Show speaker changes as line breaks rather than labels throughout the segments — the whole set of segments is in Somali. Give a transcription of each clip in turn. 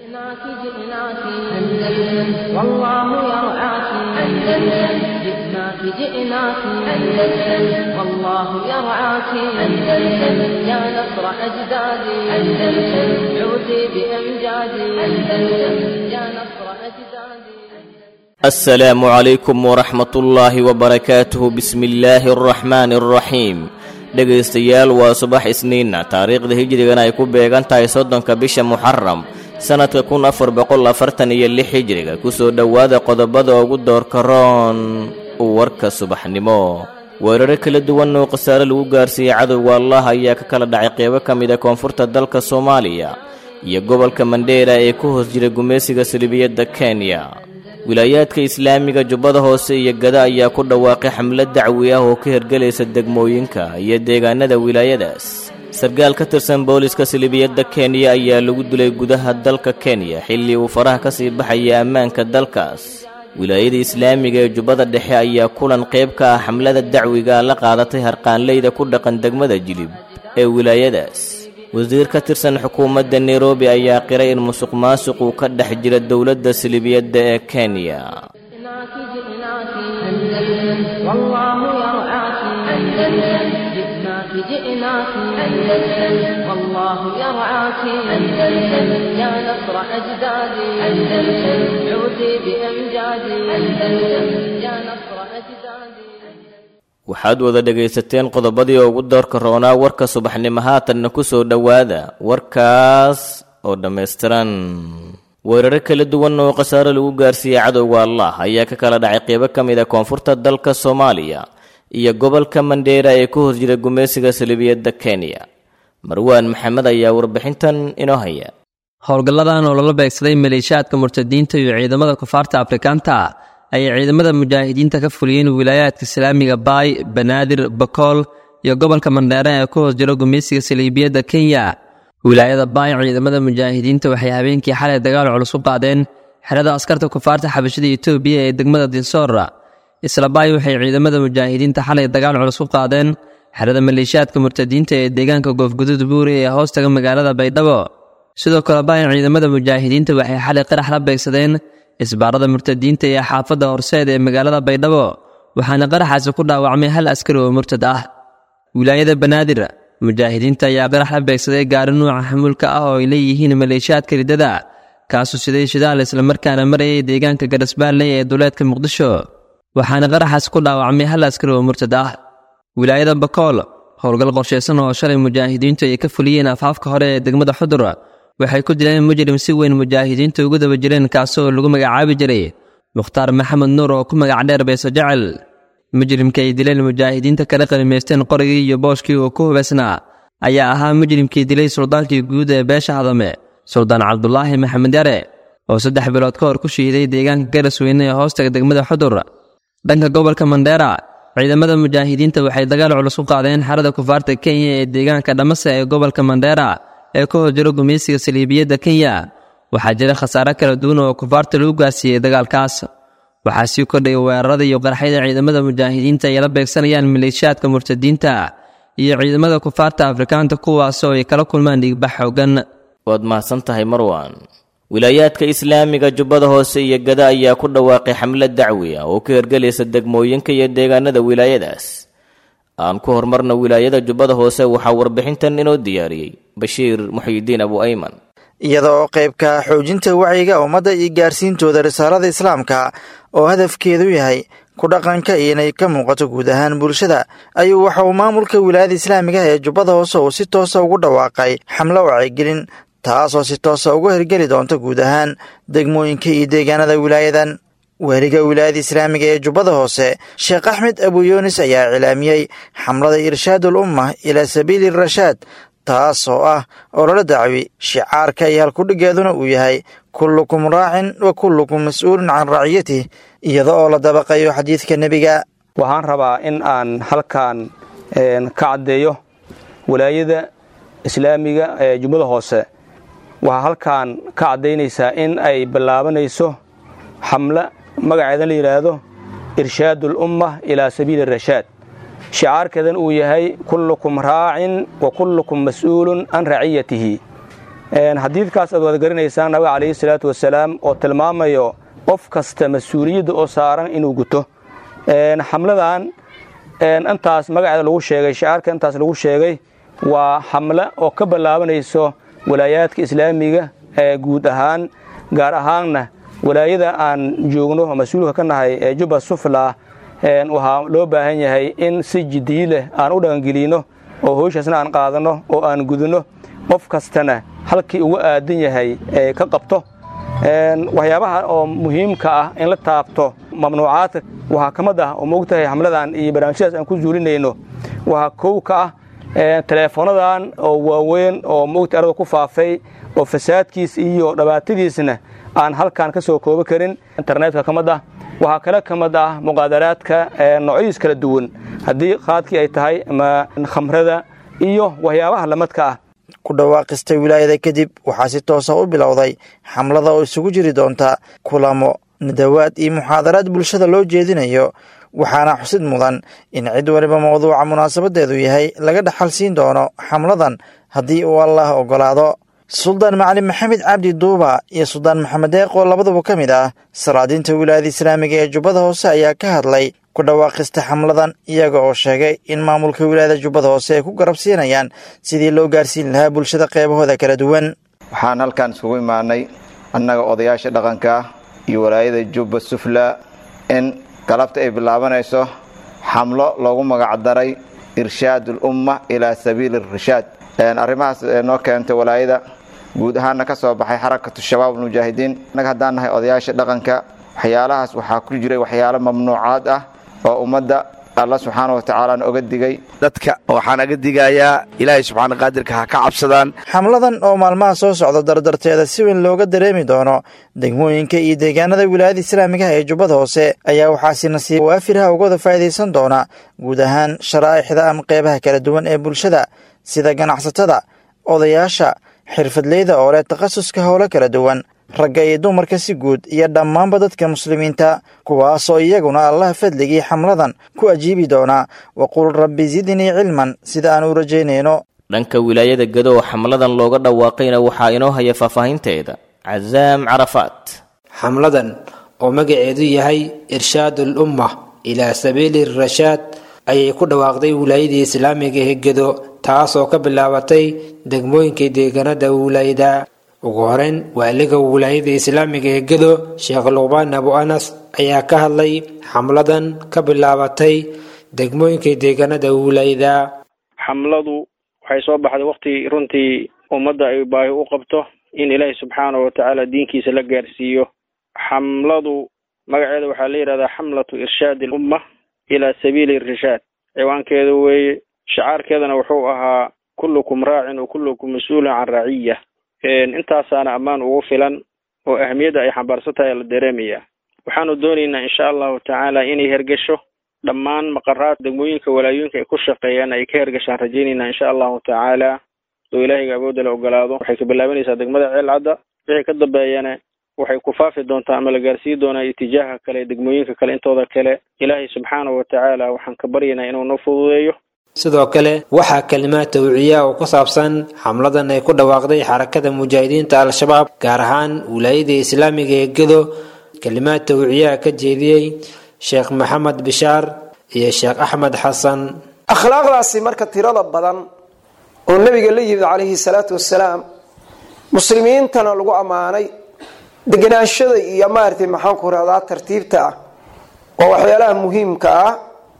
جئناك جئناك أندلس والله يرعاك أندلس جئناك جئناك أندلس والله يرعاك أندلس يا نصر أجدادي أندلس عودي بأمجادي أندلس يا نصر أجدادي
السلام عليكم ورحمة الله وبركاته بسم الله الرحمن الرحيم dhegaystayaal waa subax isniinna taariikhda hijrigana ay ku beegan tahay soddonka bisha muxaram sannadka kun afar boqol afartan iyo lix hijriga kusoo dhowaada qodobada ugu doorka roon warka subaxnimo weeraro kala duwan oo khasaare lagu gaarsiiyey cadowga allah ayaa ka kala dhacay qeybo ka mid a koonfurta dalka soomaaliya iyo gobolka mandheera ee ku hoos jira gumaysiga salibiyadda kenya wilaayaadka islaamiga jubbada hoose iyo gada ayaa ku dhawaaqay xamlad dacwi ah oo ka hergelaysa degmooyinka iyo deegaanada wilaayadaas sarkaal ka tirsan booliska salibiyadda kenya ayaa lagu dilay gudaha dalka kenya xilli uu faraha ka sii baxaya ammaanka dalkaas wilaayada islaamiga ee jubbada dhexe ayaa kulan qayb ka ah xamlada dacwiga la qaadatay harqaanleyda ku dhaqan degmada jilib ee wilaayadaas wasiir ka tirsan xukuumadda nairobi ayaa qiray in musuq maasuq uu ka dhex jira dowladda silibiyadda ee kenya
جئناك جئناك أندلس والله يرعاك أندلس جئناك جئناك أندلس والله يرعاك أندلس يا نصر أجدادي أندلس عودي بأمجادي أندلس يا نصر أجدادي
waxaad wada dhegaysateen qodobadii ugu doorka roonaa warka subaxnimo haatanna ku soo dhowaada warkaas oo dhammaystiran weeraro kala duwan oo khasaare lagu gaarsiiyey cadowga allah ayaa ka kala dhacay qeybo ka mid a koonfurta dalka soomaaliya iyo gobolka mandheera ee ku hoos jira gumaysiga salibiyadda kenya marwaan maxamed ayaa warbixintan inoo haya
howlgalladan oo lala beegsaday maleeshiyaadka murtadiinta iyo ciidamada kufaarta afrikaanta ayay ciidamada mujaahidiinta ka fuliyeen wilaayaadka islaamiga baay banaadir bakool iyo gobolka mandheere ee ku hoos jiro gumaysiga saliibiyadda kenya wilaayada baay ciidamada mujaahidiinta waxay habeenkii xalay dagaal culus u qaadeen xerada askarta kufaarta xabashada etoobiya ee degmada dinsoor isla baay waxay ciidamada mujaahidiinta xalay dagaal culus u qaadeen xerada maleeshiyaadka murtadiinta ee deegaanka goofgudud buuri ee hoostaga magaalada baydhabo sidoo kale baay ciidamada mujaahidiinta waxay xalay qarax la beegsadeen isbaarada murtadiinta ee xaafadda horseed ee magaalada baydhabo waxaana qaraxaasi ku dhaawacmay hal askari oo murtad ah wilaayada banaadir mujaahidiinta ayaa qarax la beegsaday gaari nuuca xamuulka ah oo ay leeyihiin maleeshiyaadka riddada kaasuu siday shidaal islamarkaana marayay deegaanka garasbaalley ee duleedka muqdisho waxaana qaraxaasi ku dhaawacmay hal askari oo murtad ah wilaayada bakool howlgal qorshaysan oo shalay mujaahidiintu ay ka fuliyeen afaafka hore ee degmada xudur waxay ku dileen mujrim si weyn mujaahidiinta ugu daba jireen kaasoo lagu magacaabi jiray mukhtaar maxamed nuur oo ku magac dheer beeso jecel mujrimka ay dileen mujaahidiinta kala qalimaysteen qorigii iyo booshkii uu ku hubaysnaa ayaa ahaa mujrimkii dilay suldaankii guud ee beesha hadame suldaan cabdulaahi maxamed yare oo saddex bilood ka hor ku shiiday deegaanka garasweyne ee hoostaga degmada xudur dhanka gobolka mandheera ciidamada mujaahidiinta waxay dagaal culus u qaadeen xerada kufaarta kenya ee deegaanka dhamase ee gobolka mandheera ee ka hor jiro gumaysiga saliibiyadda kenya waxaa jira khasaare kala duwan oo kufaarta lagu gaarsiiyey dagaalkaas waxaa sii kordhaya weerarada iyo qarxyada ciidamada mujaahidiinta ay la beegsanayaan maleeshiyaadka murtadiinta iyo ciidamada kufaarta afrikaanta kuwaasoo ay kala kulmaan dhiigbax xoogan
waad mahadsan tahay marwan wilaayaadka islaamiga jubbada hoose iyo gada ayaa ku dhawaaqay xamlad dacwi ah oo ka hergelaysa degmooyinka iyo deegaanada wilaayadaas aan ku horumarna wilaayada jubbada hoose waxaa warbixintan inoo diyaariyey bashiir muxiyidiin abu ayman
iyada oo qaybka xoojinta wacyiga ummadda iyo gaarsiintooda risaalada islaamka oo hadafkeedu yahay ku dhaqanka iyo inay ka muuqato guud ahaan bulshada ayuu waxa uu maamulka wilaayada islaamiga ee jubbada hoose uu si toosa ugu dhawaaqay xamlo wacyigelin taasoo si toosa uga hirgeli doonta guud ahaan degmooyinka iyo deegaanada wilaayadan weheliga wilaayada islaamiga ee jubbada hoose sheekh axmed abuyunis ayaa cilaamiyey xamlada irshaadul umma ilaa sabiili rashaad taas oo ah ololo dacwi shicaarka iyo halkudhigeeduna uu yahay kullukum raacin wa kullukum mas-uulun can raciyatih iyada oo la dabaqayo xadiidka nebiga
waxaan rabaa in aan halkan ka caddeeyo walaayada islaamiga ee jubbada hoose waxaa halkan ka caddaynaysaa in ay ballaabanayso xamle magaceedan la yidhaahdo irshaadul umma ilaa sabiili rashaad shicaarkeedan uu yahay kullukum raacin wa kullukum mas'uulun can raciyatihi xadiidkaas aad wada garanaysaan nabiga calayhi salaatu wasalaam oo tilmaamayo qof kasta mas-uuliyadda oo saaran inuu guto xamladan intaas magaceeda lagu sheegay shacaarka intaas lagu sheegay waa xamle oo ka ballaabanayso walaayaadka islaamiga ee guud ahaan gaar ahaanna walaayada aan joogno oo mas-uulka ka nahay ee jubba sufla waxaa loo baahan yahay in si jiddiyi leh aan u dhaqangelino oo howshaasna aan qaadanno oo aan gudinno qof kastana halkii uga aadan yahay ee ka qabto waxyaabaha oo muhiimka ah in la taabto mamnuucaadka waxaa ka mid ah oo moogtahay xamladan iyo barnaamijyadaas aan ku zuulinayno waxaa kow ka ah teleefonadan oo waaweyn oo moogta arada ku faafay oo fasaadkiis iyo dhabaatadiisna aan halkan ka soo koobi karin internetka ka mid ah waxaa kale ka mid ah muqaadaraadka noocyadiis kala duwan haddii qaadkii ay tahay ama khamrada iyo waxyaabaha lamadka ah
ku dhawaaqistay wilaayada kadib waxaa si toosa u bilowday xamlada oo isugu jiri doonta kulamo nadawaad iyo muxaadaraad bulshada loo jeedinayo waxaana xusid mudan in cid waliba mawduuca munaasabadeedu yahay laga dhaxal siin doono xamladan haddii uu allah oggolaado suldaan macalin maxamed cabdi duuba iyo suldaan maxamed deeq oo labaduba ka mid ah salaadiinta wilaayada islaamiga ee jubbada hoose ayaa ka hadlay ku dhawaaqista xamladan iyaga oo sheegay in maamulka wilaayada jubbada hoose ay ku garabsiinayaan sidii loo gaarsiin lahaa bulshada qeybahooda kala duwan
waxaan halkan isugu imaanay annaga odayaasha dhaqanka iyo walaayada jubba sufla in galabta ay bilaabanayso xamlo loogu magacdaray irshaad ulumma ilaa sabiili irshaad arrimahaas noo keentay walaayada guud ahaanna ka soo baxay xarakatu shabaab almujaahidiin annaga haddaan nahay odayaasha dhaqanka waxyaalahaas waxaa ku jiray waxyaalo mamnuucaad ah oo ummadda alla subxaana wa tacaalaana oga digay
dadka waxaan aga digayaa ilaahay subxaana qaadirka ha ka cabsadaan
xamladan oo maalmaha soo socda dardarteeda si weyn looga dareemi doono degmooyinka iyo deegaanada wilaayada islaamigaha ee jubbada hoose ayaa waxaasi nasiib waafirha ugada faa'iidaysan doona guud ahaan sharaa'ixda ama qeybaha kala duwan ee bulshada sida ganacsatada odayaasha xirfadleyda oo leh takhasuska howlo kala duwan ragga iyo dumarka si guud iyo dhammaanba dadka muslimiinta kuwaasoo iyaguna allaha fadligii xamladan ku ajiibi doonaa waqul rabbi zidnii cilman sida aan u rajaynayno
dhanka wilaayada gado oo xamladan looga dhawaaqayna waxaa inoo haya faahfaahinteeda casaam carafaat
xamladan oo magaceedu yahay irshaadul umma ilaa sabiili rashaad ayay ku dhawaaqday wilaayadii islaamiga ee gedo taasoo ka bilaabatay degmooyinka deegaanada wilaayada ugu horeyn waaliga wilaayada islaamiga ee gedo sheekh luqbaan abu anas ayaa ka hadlay xamladan ka bilaabatay degmooyinka deegaanada wilaayada
xamladu waxay soo baxday waqti runtii ummadda ay baahi u qabto in ilaahay subxaanahu watacaala diinkiisa la gaarsiiyo xamladu magaceeda waxaa la yidhahdaa xamlatu irshaadi alumma ilaa sabiili irshaad ciwaankeeda weeye shacaarkeedana wuxuu ahaa kullukum raacin wa kullukum mas-uulun can raciya intaasaana ammaan ugu filan oo ahamiyadda ay xambaarsan tahay la dareemaya waxaanu doonaynaa insha allahu tacaala inay hergesho dhammaan maqaraad degmooyinka walaayooyinka ay ku shaqeeyaan ay ka hergashaan rajaynaynaa insha allahu tacaala oo ilaahayga awoodda la ogolaado waxay ka bilaabanaysaa degmada ceelcadda wixii ka dambeeyana waxay ku faafi doontaa ama la gaarsiin doonaa itijaaha kale degmooyinka kale intooda kale ilaahay subxaanahu watacaala waxaan ka baryaynaa inuu noo fududeeyo
sidoo kale waxaa kalimaad tawciya oo ku saabsan xamladan ay ku dhawaaqday xarakada mujaahidiinta al-shabaab gaar ahaan wilaayada islaamiga ee gedo kalimaad tawciyaha ka jeediyey sheekh maxamed bishaar iyo sheekh axmed xasan
akhlaaqdaasi marka tirada badan oo nebiga la yimid calayhi salaatu wasalaam muslimiintana lagu ammaanay deganaanshada iyo maaragtay maxaanku rahdaa tartiibta ah waa waxyaalaha muhiimka ah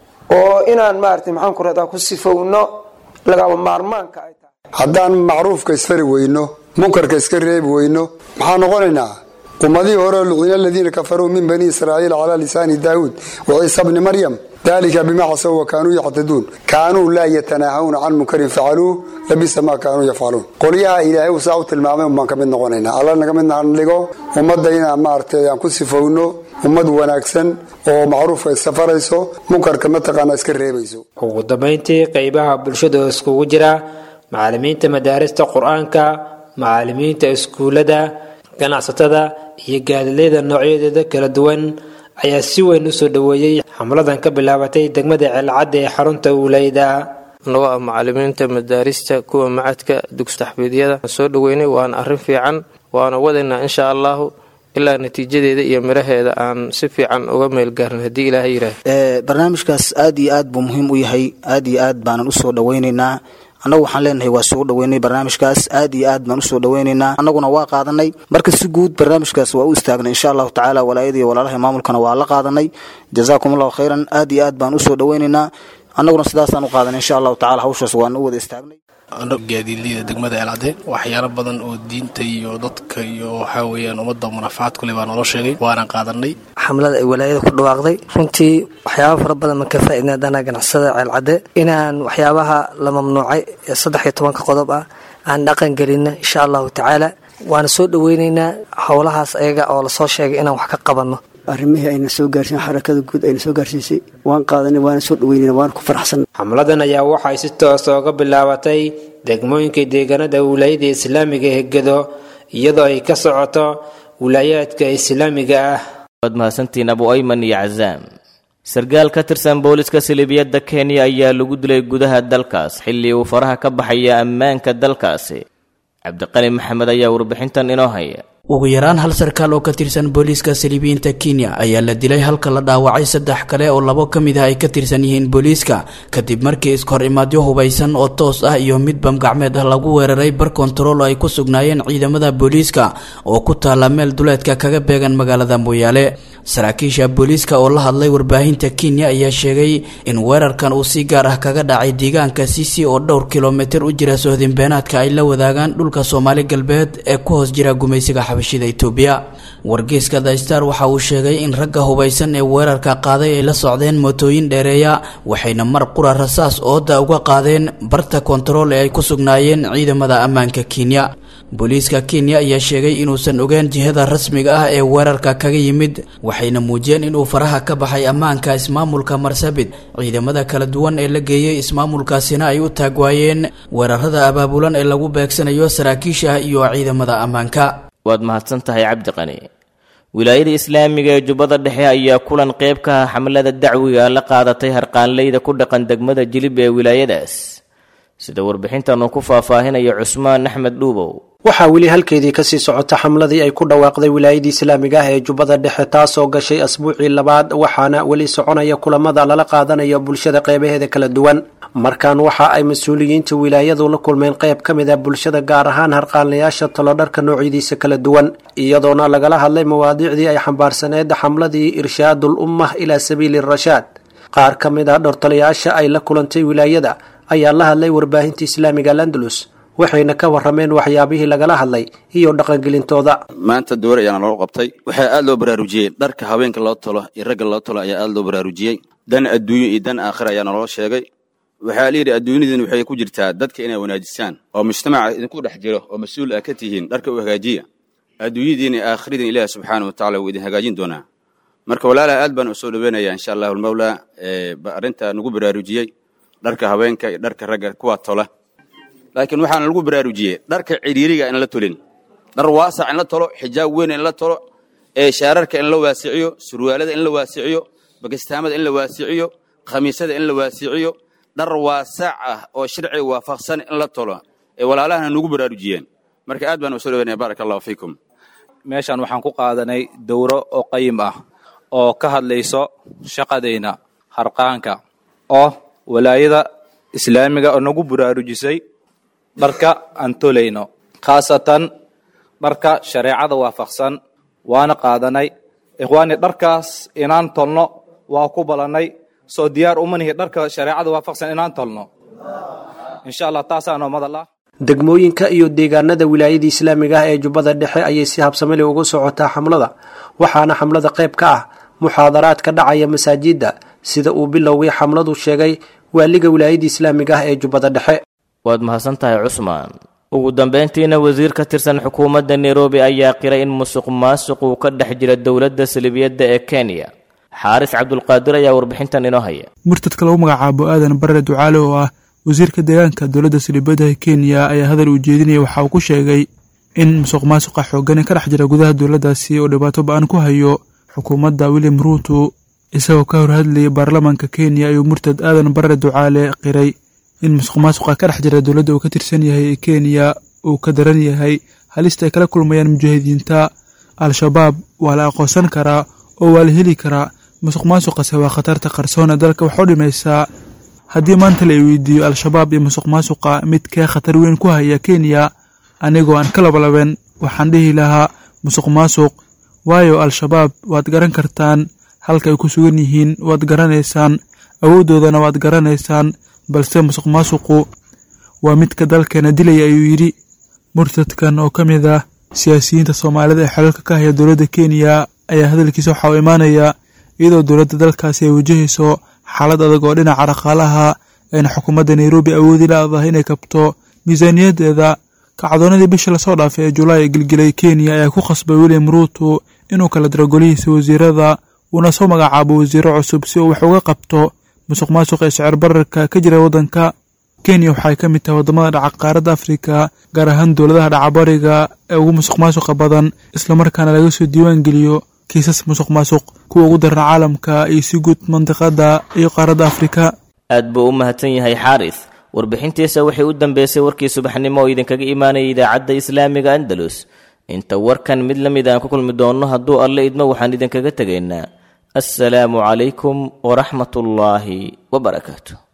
oo inaan maaragtay maxaanku rahdaa ku sifowno lagaba maarmaanka ay tahay
haddaan macruufka isfari weyno munkarka iska reebi weyno maxaa noqonaynaa ummadihii hore luqina aladiina kafaruu min bani israa'iil calaa lisaani daawuud wa ciisa bni maryam dalika bimaa casaw wa kaanuu yactaduun kaanuu laa yatanaahawna can munkarin facaluuh labisa maa kaanuu yafcaluun qolyaha ilaahay uu saa u tilmaamay unbaan ka mid noqonaynaa alla naga mid dhigo ummadda inaan maaragtay aan ku sifowno ummad wanaagsan oo macruufka iska farayso munkarka mataqaana iska reebayso
ugu dambayntii qeybaha bulshada oo iskugu jira macalimiinta madaarista qur-aanka macalimiinta iskuullada ganacsatada iyo gaadilayda noocyadeeda kala duwan ayaa si weyn usoo dhoweeyey xamladan ka bilaabatay degmada ceelcadda ee xarunta wilayda
anagoo ah macalimiinta madaarista kuwa macadka dugsi taxfiidyada soo dhoweynay waana arrin fiican waana wadaynaa insha allahu ilaa natiijadeeda iyo miraheeda aan si fiican uga meelgaarin haddii ilaaha yidhaah
barnaamijkaas aad iyo aad buu muhiim u yahay aad iyo aad baanan usoo dhoweynaynaa annagu waxaan leenahay waa soo dhoweynay barnaamijkaas aad iyo aad baan usoo dhoweynaynaa annaguna waa qaadanay marka si guud barnaamijkaas waa u istaagnay insha allahu tacaala walaayada iyo walaalaha maamulkana waa la qaadanay jazaakum allahu khayran aad iyo aad baan usoo dhoweynaynaa annaguna sidaasaan u qaadanay insha allahu tacala hawshaas waana u wada istaagnay
gaadiidleyda degmada eelcadde waxyaalo badan oo diinta iyo dadka iyo waxaa weeyaan ummadda munafacaad kule baa naloo sheegay waana qaadanay
xamlada ay walaayada ku dhawaaqday runtii waxyaaba fara badan man ka faaidnay haddana ganacsada ceelcadde inaan waxyaabaha la mamnuucay ee saddex iyo tobanka qodob ah aan dhaqan gelina insha allahu tacaala waana soo dhoweynaynaa howlahaas ayaga oo lasoo sheegay inaan wax ka qabanno
arrimihii ayna soo gaarsiin xarakada guud ayna soo gaarsiisay waan qaadanay waana soo dhaweynayna waana ku faraxsan
xamladan ayaa waxay si toos ooga bilaabatay degmooyinka deegaanada wilaayada islaamiga ee gedo iyadoo ay ka socoto wilaayaadka islaamiga ah
waad mahadsantiin abu ayman iyo cazaam sarkaal ka tirsan booliska silibiyadda kenya ayaa lagu dilay gudaha dalkaas xilli uu faraha ka baxaya ammaanka dalkaasi cabdiqani maxamed ayaa warbixintan inoo haya
ugu yaraan hal sarkaal oo ka tirsan booliiska saliibiyiinta kenya ayaa la dilay halka la dhaawacay saddex kale oo labo ka mid ah ay ka tirsan yihiin booliiska kadib markii iskahor imaadyo hubaysan oo toos ah iyo mid bamgacmeed ah lagu weeraray bar kontarool oo ay ku sugnaayeen ciidamada booliiska oo ku taala meel duleedka kaga beegan magaalada mooyaale saraakiisha booliiska oo la hadlay warbaahinta kenya ayaa sheegay in weerarkan uu si gaar ah kaga dhacay deegaanka sisi oo dhowr kilomitir u jira sohdinbeenaadka ay la wadaagaan dhulka soomaali galbeed ee ku hoos jira gumaysiga xabashida itoobiya wargeyska the star waxa uu sheegay in ragga hubaysan ee weerarka qaaday ay la socdeen mootooyin dheereeya waxayna mar qura rasaas ooda uga qaadeen barta kontarool ee ay ku sugnaayeen ciidamada ammaanka kenya booliiska kenya ayaa sheegay inuusan ogeen jihada rasmiga ah ee weerarka kaga yimid waxayna muujiyeen inuu faraha ka baxay ammaanka ismaamulka marsabit ciidamada kala duwan ee la geeyey ismaamulkaasina ay u taagwaayeen weerarada abaabulan ee lagu beegsanayo saraakiisha iyo ciidamada ammaanka
waad mahadsan tahay cabdiqani wilaayada islaamiga ee jubbada dhexe ayaa kulan qayb ka ah xamlada dacwiga la qaadatay harqaanleyda ku dhaqan degmada jilib ee wilaayadaas sida warbixintan uu ku faahfaahinayo cusmaan axmed dhuubow
waxaa weli halkeedii kasii socota xamladii ay ku dhawaaqday wilaayadii islaamiga ah ee jubbada dhexe taasoo gashay asbuucii labaad waxaana weli soconaya kulamada lala qaadanayo bulshada qeybaheeda kala duwan markan waxa ay mas-uuliyiinta wilaayadu la kulmeen qeyb ka mid ah bulshada gaar ahaan harqaanlayaasha talodharka noocyadiisa kala duwan iyadoona lagala hadlay mawaadiicdii ay xambaarsaneed xamladii irshaadul ummah ilaa sabiili rashaad qaar ka mid ah dhortalayaasha ay la kulantay wilaayada ayaa la hadlay warbaahinta islaamiga landalus waxayna ka warameen waxyaabihii lagala hadlay iyo dhaqangelintooda
maanta doore ayaana loo qabtay waxaa aad loo baraarujiyey dharka haweenka loo tolo iyo ragga loo tolo ayaa aad loo baraarujiyey dan adduunyo iyo dan aakhira ayaa naloo sheegay waxaa layidhi adduunyadiin waxay ku jirtaa dadka inay wanaajisaan oo mujtamaca idinku dhex jiro oo mas-uul ah ka tihiin dharka u hagaajiya adduunyadiin iyo aakhiradiin ilaahi subxaana wa tacala wuu idin hagaajin doonaa marka walaalaha aad baan u soo dhoweynayaa insha allahu almawlaa arrinta nagu baraarujiyey dharka haweenka iyo dharka ragga kuwa tola laakiin waxaana lagu baraarujiyey dharka cidhiiriga in la tolin dhar waasac in la tolo xijaab weyn in la tolo ee shaararka in la waasiciyo surwaalada in la waasiciyo bakistaamada in la waasiciyo khamiisada in la waasiciyo dhar waasac ah oo sharciga waafaqsan in la tolo ee walaalahana nagu baraarujiyeen marka aad baan u soo dhaweynaya baaraka allahu fiikum
meeshan waxaan ku qaadanay dowro oo qayim ah oo ka hadlayso shaqadayna harqaanka oo walaayada islaamiga oo nagu baraarujisay dharka aan tolayno khaasatan dharka shareecada waafaqsan waana qaadanay ikhwaani dharkaas inaan tolno waa ku balannay soo diyaar uma nihi dharka shareecada waafaqsan inaan tolno insha allah taasaanoo madal ah
degmooyinka iyo deegaanada wilaayada islaamiga ah ee jubbada dhexe ayay si habsamali uga socotaa xamlada waxaana xamlada qayb ka ah muxaadaraad ka dhacaya masaajidda sida uu bilowgii xamladu sheegay waaliga wilaayada islaamiga ah ee jubbada dhexe
waad mahadsan tahay cusmaan ugu dambayntiina wasiir ka tirsan xukuumadda nairobi ayaa qiray in musuq maasuq uu ka dhex jira dowladda salibiyadda ee kenya xaaris cabdulqaadir ayaa warbixintan inoo haya
murtadka lagu magacaabo aadan barre ducaale oo ah wasiirka deegaanka dowladda salibiyadda ee kenya ayaa hadal uu jeedinaya waxa uu ku sheegay in musuq maasuqa xoogani ka dhex jira gudaha dowladdaasi oo dhibaato ba-an ku hayo xukuumadda william ruuto isagoo ka hor hadlayay baarlamaanka kenya ayuu murtad aadan barre ducaale qiray in musuq maasuqa ka dhex jira dowladda uu ka tirsan yahay ee kenya uu ka daran yahay halista ay kala kulmayaan mujaahidiinta al-shabaab waa la aqoonsan karaa oo waa la heli karaa musuq maasuqase waa khatarta qarsoon ee dalka wax u dhimaysaa haddii maanta la weydiiyo al-shabaab iyo musuq maasuqa midkee khatar weyn ku haya kenya anigoo aan ka labalaben waxaan dhihi lahaa musuq maasuq waayo al-shabaab waad garan kartaan halka ay ku sugan yihiin waad garanaysaan awooddoodana waad garanaysaan balse musuq maasuqu waa midka dalkeena dilaya ayuu yidhi murtadkan oo ka mid ah siyaasiyiinta soomaalida ee xelalka ka haya dowladda kenya ayaa hadalkiisa waxaa u imaanayaa iyadoo dowladda dalkaasi ay wajahayso xaalad adag oo dhinaca dhaqaalaha ayna xukuumadda nairobi awoodi la-dahay inay kabto miisaaniyadeeda kacdoonadii bisha lasoo dhaafay ee julaay ee gilgilay kenya ayaa ku khasbay william ruuto inuu kala diro golihiisa wasiirada uuna soo magacaabo wasiiro cusub si uu wax uga qabto musuq maasuq ee sicir bararka ka jira waddanka kenya waxay ka mid tahay waddamada dhaca qaaradda afrika gaar ahaan dowladaha dhacabariga ee ugu musuq maasuqa badan islamarkaana laga soo diiwaan geliyo kiisas musuq maasuq kuwa ugu daran caalamka iyo si guud mandiqadda iyo qaaradda afrika
aad buu u mahadsan yahay xaaris warbixintiisa waxay u dambeysay warkii subaxnimo oo idinkaga imaanaya idaacadda islaamiga andalus inta warkan mid la mid aan ku kulmi doonno hadduu alle idmo waxaan idinkaga tegaynaa assalaamu calaykum waraxmatullaahi wabarakaatu